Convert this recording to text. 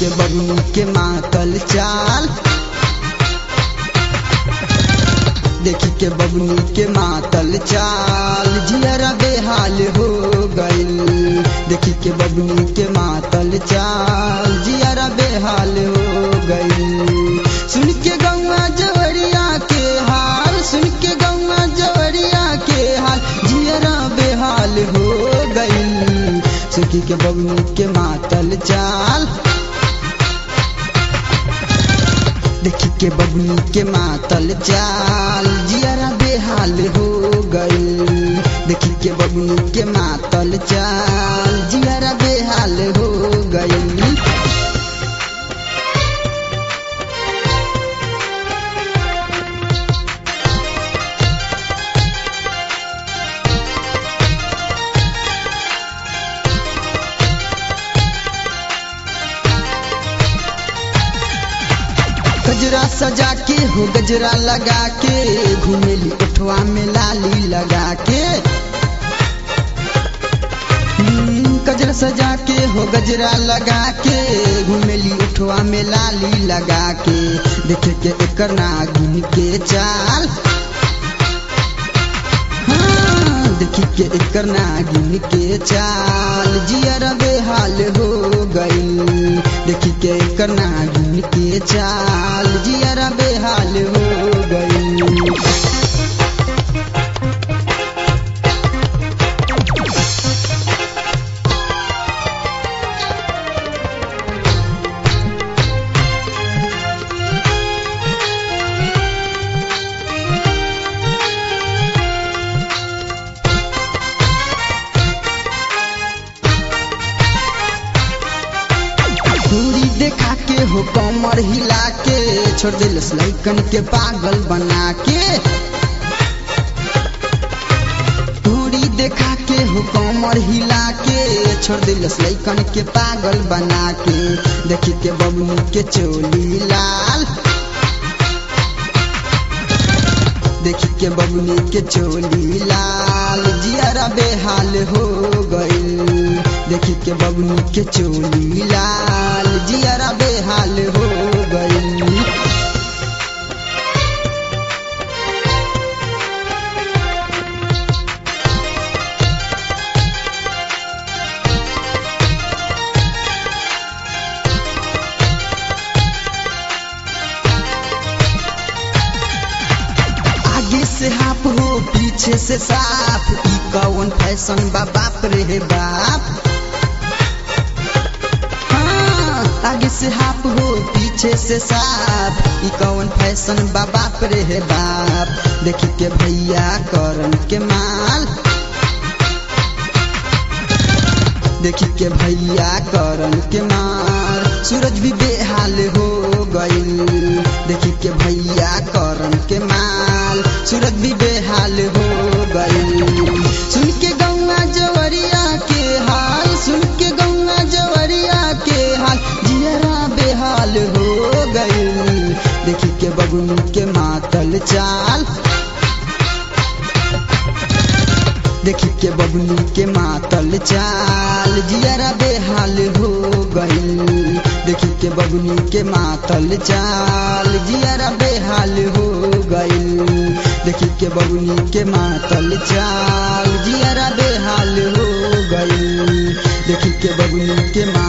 के बबनी के मातल चाल देखी के बबनी के मातल चाल जियरा बेहाल हो गइल देखी के बबनी के मातल चाल जियरा बेहाल हो गइल सुन के गौआ जवरिया के हाल सुन के गौआ जवरिया के हाल जियरा बेहाल हो गइल सुखी के बबनी के मातल चाल देखी के बबनी के मातल चाल जियरा बेहाल हो गइल देखी के बबनी के मातल चाल जियरा बेहाल हो गइल गजरा सजा के हो गजरा लगा के घूमेली उठवा में लाली लगा के हम्म, गजरा सजा के हो गजरा लगा के घूमेली उठवा में लाली लगा के देखे के एकर नागिन के चाल हाँ, देखी के एकर नागिन के चाल जियर बेहाल हो गइल देखी के एकर नागिन के चाल जियर बेहाल हो गइल दूरी देखा के हो कमर हिला के छोड़ दिल लैकन के पागल बना के दूरी देखा के हो कमर हिला के छोड़ दिल लैकन के पागल बना के देखी के बबनी के चोली लाल देखी के बबनी के चोली लाल जियरा बेहाल हो गइल देखी के बबनी के चोली लाल जियरा बेहाल हो गइल आगे से हाफ हो पीछे से साफ ई कौन फैशन बा बाप रे बाप हाँ, आगे से हाफ हो पीछे से साफ ई कौन फैशन बा बाप रे बाप देखी के भैया करन के माल देखी के भैया करन के मार सूरज भी बेहाल हो गइल देखी के भैया करन के माल सूरज भी बेहाल हो गइल सुन के गौआ जवरिया के हाल सुन के गौआ जवरिया के हाल जियरा बेहाल हो गइल देखी के बगुनी के मातल चाल देखी के बबनी के मातल चाल जियरा बेहाल हो गइल देखी के बबनी के मातल चाल जियरा बेहाल हो गइल देखी के बबनी के मातल चाल जियरा बेहाल हो गइल देखी के बबनी के मा